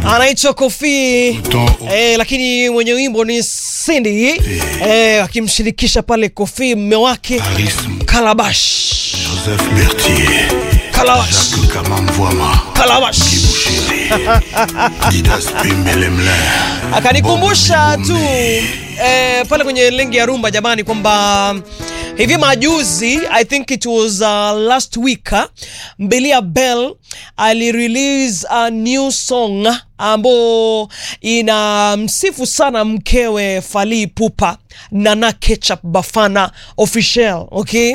anaitwa Kofi Mto- eh, lakini mwenye wimbo ni Cindy eh, akimshirikisha pale Kofi mme wake Paris, Kalabash Joseph Berthier, Kalabash Jacques Kamamvwama, Kalabash Bouchéri, Didas Pimbelemle, akanikumbusha tu eh, pale kwenye lengi ya rumba jamani, kwamba hivi majuzi I think it was uh, last week uh, Mbelia Bell alirelease a new song ambao ina msifu sana mkewe Fally Ipupa Nana Ketchup Bafana official okay,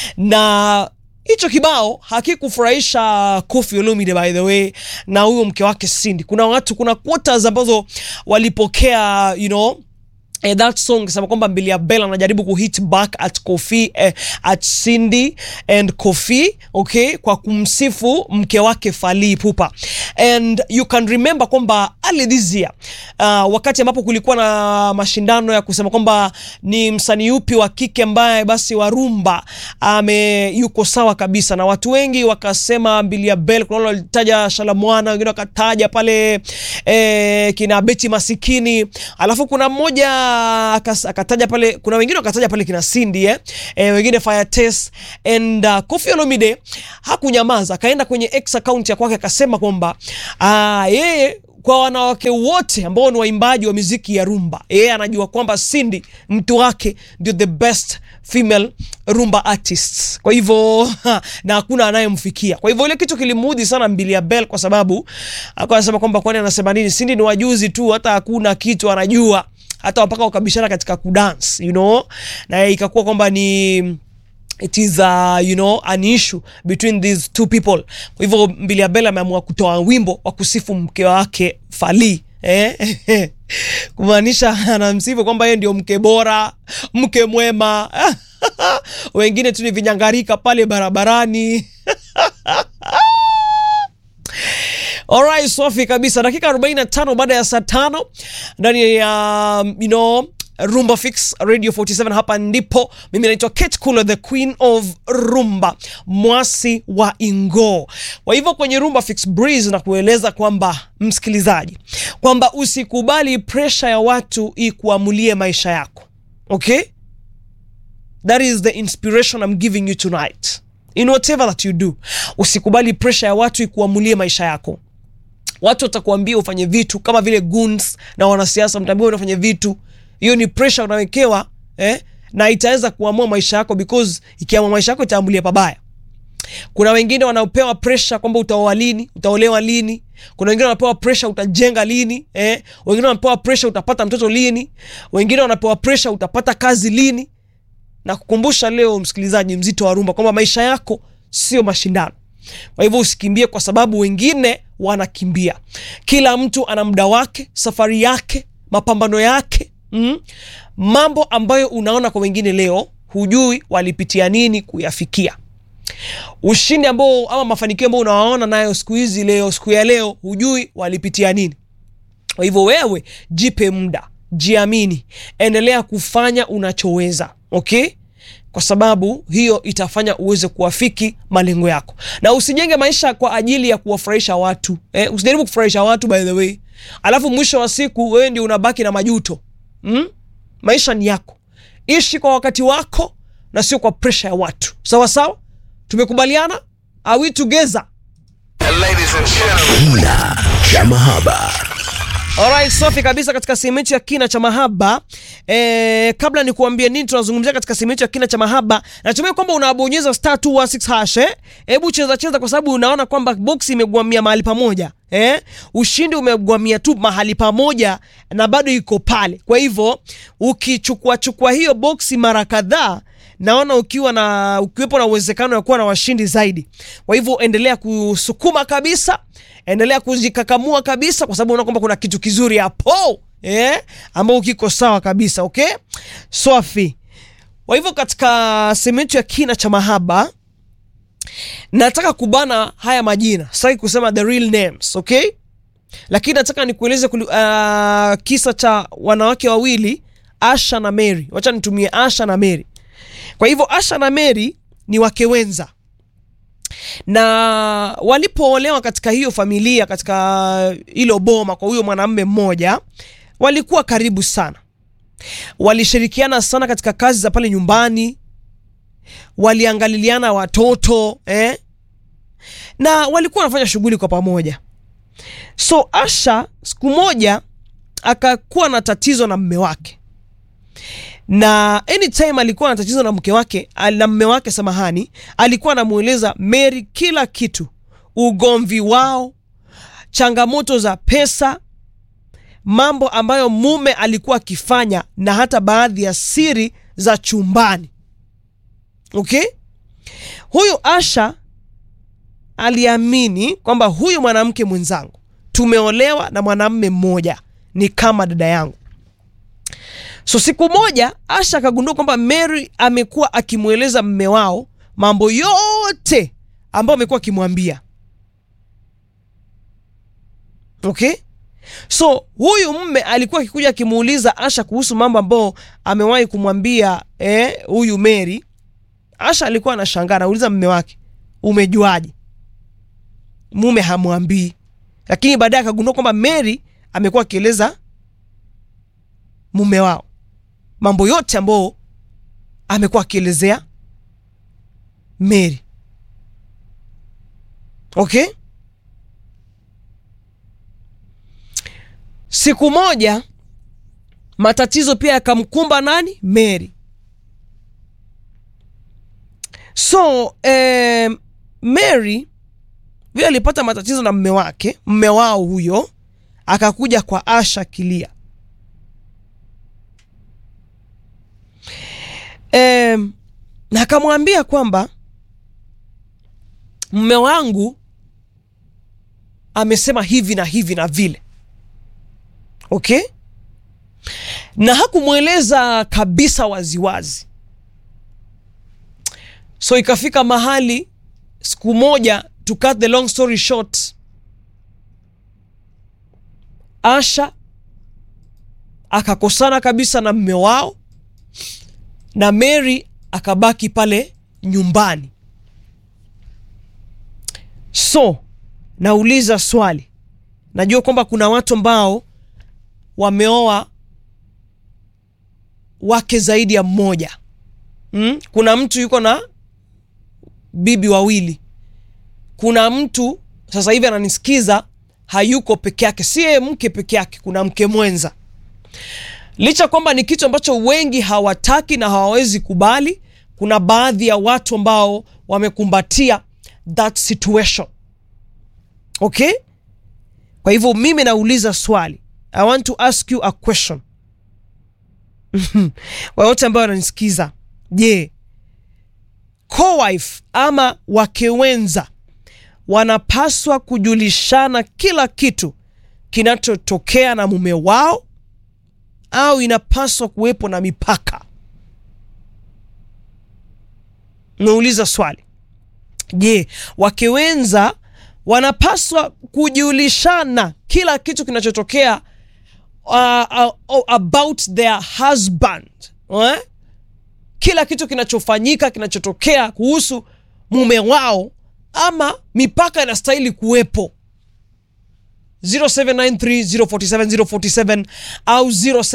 na hicho kibao hakikufurahisha Koffi Olomide by the way na huyo mke wake Cindy. Kuna watu, kuna quotas ambazo walipokea you know Eh, that song sema kwamba Mbilia Bell anajaribu kuhit back at Kofi eh, at Cindy and Kofi okay, kwa kumsifu mke wake Fally Ipupa and you can remember kwamba early this year uh, wakati ambapo kulikuwa na mashindano ya kusema kwamba ni msanii upi wa kike ambaye basi wa rumba ame yuko sawa kabisa, na watu wengi wakasema Mbilia Bell. Kuna wale walitaja Shalamwana, wengine wakataja pale eh, kina Beti Masikini, alafu kuna mmoja akas- akataja pale, kuna wengine wakataja pale kina Cindy eh, eh wengine Fire Test and uh, Koffi Olomide hakunyamaza, akaenda kwenye X account ya kwake akasema kwamba ah, yeye kwa wanawake wote ambao ni waimbaji wa muziki ya rumba, yeye anajua kwamba Cindy mtu wake ndio the best female rumba artists. Kwa hivyo na hakuna anayemfikia. Kwa hivyo ile kitu kilimudhi sana Mbilia Bell, kwa sababu akawa anasema kwamba kwani anasema nini? Cindy ni wajuzi tu, hata hakuna kitu anajua, hata mpaka wakabishana katika kudance, you know, na ikakuwa kwamba ni it is uh, you know an issue between these two people. Kwa hivyo Mbilia Bell ameamua kutoa wimbo wa kusifu mke wake Fally eh? kumaanisha anamsifu kwamba yeye ndio mke bora, mke mwema wengine tu ni vinyangarika pale barabarani. Alright, safi kabisa. Dakika 45 baada ya saa tano ndani ya um, you know Rumba Fix Radio 47 hapa ndipo mimi naitwa Kate Kula the Queen of Rumba mwasi wa Ingo. Kwa hivyo kwenye Rumba Fix Breeze na kueleza kwamba msikilizaji, kwamba usikubali pressure ya watu ikuamulie maisha yako. Okay? That is the inspiration I'm giving you tonight. In whatever that you do, usikubali pressure ya watu ikuamulie maisha yako. Watu watakuambia ufanye vitu kama vile goons na wanasiasa, mtaambiwa unafanya vitu, hiyo ni pressure unawekewa eh, na itaweza kuamua maisha yako, because ikiamua maisha yako itaamulia pabaya. Kuna wengine wanapewa pressure kwamba utaoa lini, utaolewa lini. Kuna wengine wanapewa pressure utajenga lini, eh. Wengine wanapewa pressure utapata mtoto lini. Wengine wanapewa pressure utapata kazi lini. Na kukumbusha leo, msikilizaji mzito wa rumba, kwamba maisha yako sio mashindano. Kwa hivyo usikimbie kwa sababu wengine wanakimbia. Kila mtu ana muda wake, safari yake, mapambano yake mm. Mambo ambayo unaona kwa wengine leo, hujui walipitia nini kuyafikia. Ushindi ambao ama mafanikio ambayo unawaona nayo siku hizi leo, siku ya leo, hujui walipitia nini. Kwa hivyo wewe jipe muda, jiamini, endelea kufanya unachoweza, okay? Kwa sababu hiyo itafanya uweze kuwafiki malengo yako, na usijenge maisha kwa ajili ya kuwafurahisha watu eh, usijaribu kufurahisha watu by the way, alafu mwisho wa siku wewe ndio unabaki na majuto mm? Maisha ni yako, ishi kwa wakati wako na sio kwa presha ya watu. Sawa sawa, tumekubaliana? Are we together? Kina cha mahaba. Alright, safi kabisa katika sehemu yetu ya kina cha mahaba. Eh, kabla ni kuambia nini tunazungumzia katika sehemu yetu ya kina cha mahaba, natumai kwamba unabonyeza star 216 hash eh. Hebu cheza cheza kwa sababu unaona kwamba box imegwamia mahali pamoja. Eh, ushindi umegwamia tu mahali pamoja na bado iko pale. Kwa hivyo ukichukua chukua hiyo boksi mara kadhaa naona ukiwa na ukiwepo na uwezekano wa kuwa na washindi zaidi. Kwa hivyo endelea kusukuma kabisa, endelea kujikakamua kabisa, kwa sababu unaona kwamba kuna kitu kizuri hapo eh, ambao kiko sawa kabisa. Okay, swafi. Kwa hivyo katika sehemu yetu ya kina cha mahaba nataka kubana haya majina, sitaki kusema the real names, okay, lakini nataka nikueleze kuli- uh, kisa cha wanawake wawili Asha na Mary. Wacha nitumie Asha na Mary. Kwa hivyo Asha na Mary ni wake wenza. na walipoolewa katika hiyo familia katika hilo boma kwa huyo mwanamume mmoja walikuwa karibu sana walishirikiana sana katika kazi za pale nyumbani waliangaliliana watoto eh? na walikuwa wanafanya shughuli kwa pamoja so asha siku moja akakuwa na tatizo na mme wake na anytime alikuwa na tatizo na mke wake al- na mme wake samahani alikuwa anamweleza mary kila kitu ugomvi wao changamoto za pesa mambo ambayo mume alikuwa akifanya na hata baadhi ya siri za chumbani okay huyu asha aliamini kwamba huyu mwanamke mwenzangu tumeolewa na mwanamme mmoja ni kama dada yangu so siku moja asha akagundua kwamba mary amekuwa akimweleza mme wao mambo yote ambayo amekuwa akimwambia okay so huyu mme alikuwa akikuja akimuuliza asha kuhusu mambo ambayo amewahi kumwambia eh, huyu mary asha alikuwa anashangaa anauliza mme wake umejuaje mume hamwambii lakini baadaye akagundua kwamba mary amekuwa akieleza mume wao mambo yote ambayo amekuwa akielezea mary okay siku moja matatizo pia yakamkumba nani mary so eh, mary vile alipata matatizo na mme wake mme wao huyo akakuja kwa asha kilia eh, na akamwambia kwamba mme wangu amesema hivi na hivi na vile okay na hakumweleza kabisa waziwazi so ikafika mahali siku moja to cut the long story short asha akakosana kabisa na mme wao na mary akabaki pale nyumbani so nauliza swali najua kwamba kuna watu ambao wameoa wake zaidi ya mmoja mm? kuna mtu yuko na bibi wawili kuna mtu sasa hivi ananisikiza hayuko peke yake si yeye mke peke yake kuna mke mwenza licha kwamba ni kitu ambacho wengi hawataki na hawawezi kubali kuna baadhi ya watu ambao wamekumbatia that situation okay kwa hivyo mimi nauliza swali i want to ask you a question wayote ambao wananisikiza je co-wife ama wake wenza wanapaswa kujulishana kila kitu kinachotokea na mume wao au inapaswa kuwepo na mipaka nauliza swali je wake wenza wanapaswa kujulishana kila kitu kinachotokea uh, uh, about their husband eh? kila kitu kinachofanyika kinachotokea kuhusu mume wao ama mipaka inastahili kuwepo 0793047047 au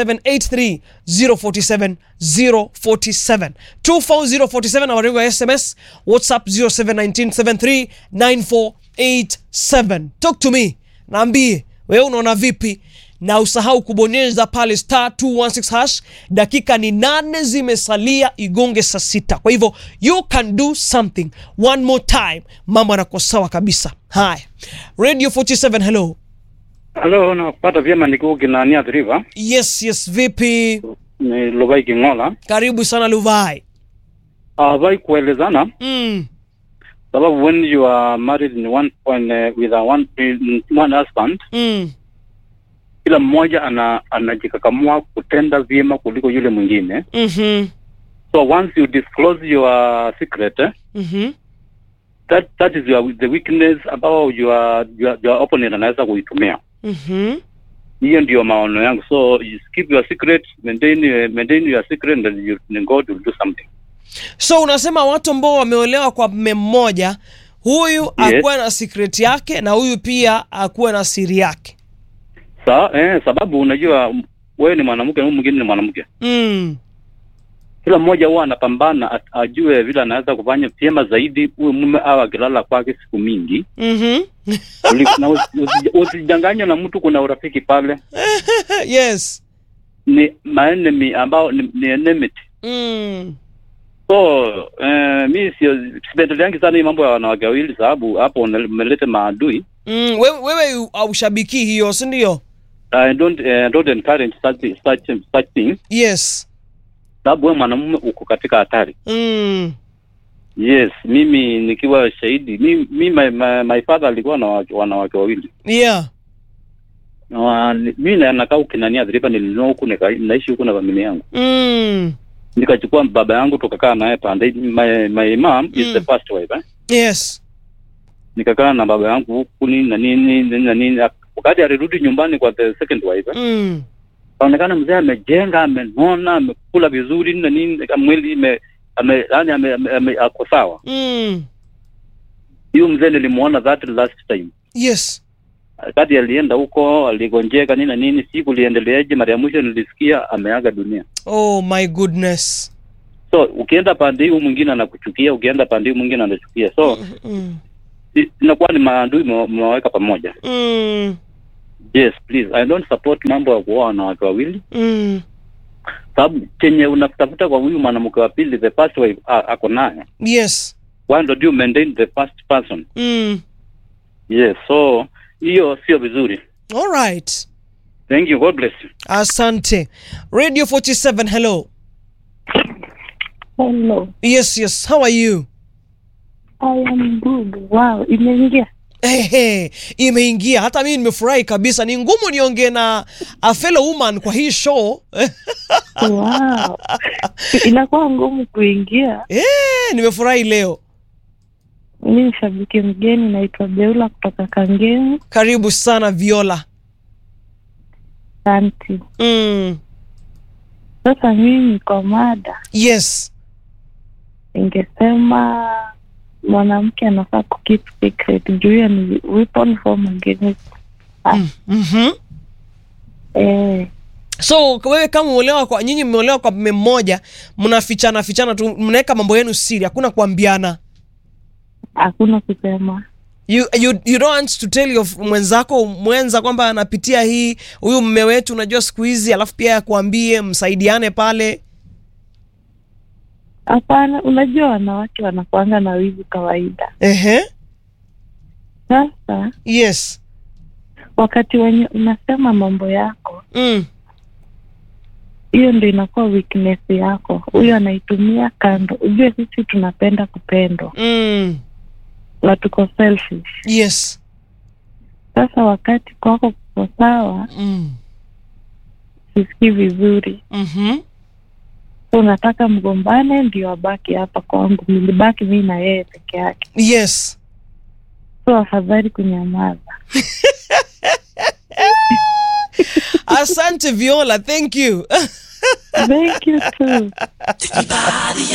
0783047047 24047 awarigo ya sms whatsapp 0719739487 talk to me naambie wewe unaona vipi na usahau kubonyeza pale star 216 hash dakika ni nane zimesalia igonge saa sita kwa hivyo you can do something one more time mambo yanakuwa sawa kabisa haya radio 47 hello Halo, nakupata vyema nikiwa Kinania River, yes yes vipi ni Lubai Kingola. karibu sana luvai Havai kuelezana mm. sababu when you are married in one point uh, with a one, one husband, Mm. kila mmoja ana anajikakamua kutenda vyema kuliko yule mwingine. Mm-hmm. So once you disclose your secret, eh, Mm-hmm. that that is your, the weakness ambao your, your, your opponent anaweza kuitumia. Mm-hmm. Hiyo ndio maono yangu. So you keep your secret, maintain uh, maintain your secret and you, and God will do something. so unasema watu ambao wameolewa kwa mme mmoja huyu akuwe na secret yake na huyu pia akuwe na siri yake Sa, eh, sababu unajua m- wewe ni mwanamke na huyu mwingine ni mwanamke. mm. Kila mmoja huwa anapambana at- ajue vile anaweza kufanya vyema zaidi. Huyu mume au akilala kwake siku mingi mm-hmm. Uli- na usi- usi- usijanganywe na mtu, kuna urafiki pale, yes ni maenemy ambao ni, ni enmity. mm. So eh, mi sio sipendeleangi sana hii mambo ya wanawake wawili, sababu hapo una- umeleta maadui. Mm. wewe, wewe aushabiki hiyo si ndio I don't, eh, don't encourage such, such, such things, yes sababu wewe mwanamume uko katika hatari. mm. Yes, mimi nikiwa shahidi, mi, mi my, my, my father alikuwa na wa- wanawake wawili yeah na wa- ni- mi na- nakaa ukinania dhiriba, nilinua huku nika- naishi huku na familia yangu, mm. nikachukua baba yangu tukakaa naye pande. My, my mom is Mm. the first wife eh? yes Nikakaa na baba yangu huku nini na nini nini na nini. Wakati alirudi nyumbani kwa the second wife eh? mm. kaonekana mzee amejenga, amenona, amekula vizuri na nini, mwili ime ame, yani ame, ame, ame, ako sawa. Mm. Hiyo mzee nilimuona that last time yes wakati alienda huko aligonjeka nini na nini, siku liendeleaje, mara ya mwisho nilisikia ameaga dunia. oh my goodness So ukienda pande hii, huyu mwingine anakuchukia, ukienda pande hii mwingine anachukia, so mm. i- inakuwa ni maadui mwa- mwaweka pamoja. Mm. Yes, please, I don't support mambo ya kuoa wanawake wawili, Mm. sababu chenye unatafuta kwa huyu mwanamke wa pili, the first wife a- ako naye, yes why don't you maintain the first person? mm. Yes, so hiyo sio vizuri. all right Thank you, God bless you. asante radio 47 hello Hello, yes yes how are you I am good. Wow, imeingia. Ehe, imeingia hata mimi nimefurahi kabisa ni ngumu niongee na a fellow woman kwa hii show Wow, inakuwa ngumu kuingia. eh, nimefurahi leo Mi ni shabiki mgeni, naitwa Beula kutoka Kangemi. karibu sana viola Asante. mm. Sasa mimi kwa mada yes ningesema mwanamke anafaa kukeep secret juu hiyo ni weapon form against mm. mm-hmm. eh, so wewe kama umeolewa kwa nyinyi mmeolewa kwa mme mmoja mnafichana fichana tu mnaweka mambo yenu siri hakuna kuambiana hakuna kusema you, you, you don't want to tell your mwenzako mwenza kwamba anapitia hii huyu mme wetu unajua siku hizi alafu pia yakuambie msaidiane pale hapana. Unajua wanawake wanakuanga na wivu kawaida. Ehe. Sasa yes wakati wenye unasema mambo yako mm. hiyo ndo inakuwa weakness yako. Huyo anaitumia kando. Ujue sisi tunapenda kupendwa Mm. na tuko selfish. yes Sasa wakati kwako kuko sawa, mm. sisikii vizuri, mm-hmm. so unataka mgombane ndio abaki hapa kwangu, nilibaki mii na yeye peke yake, yes so afadhali kunyamaza. asante viola thank you Thank you too.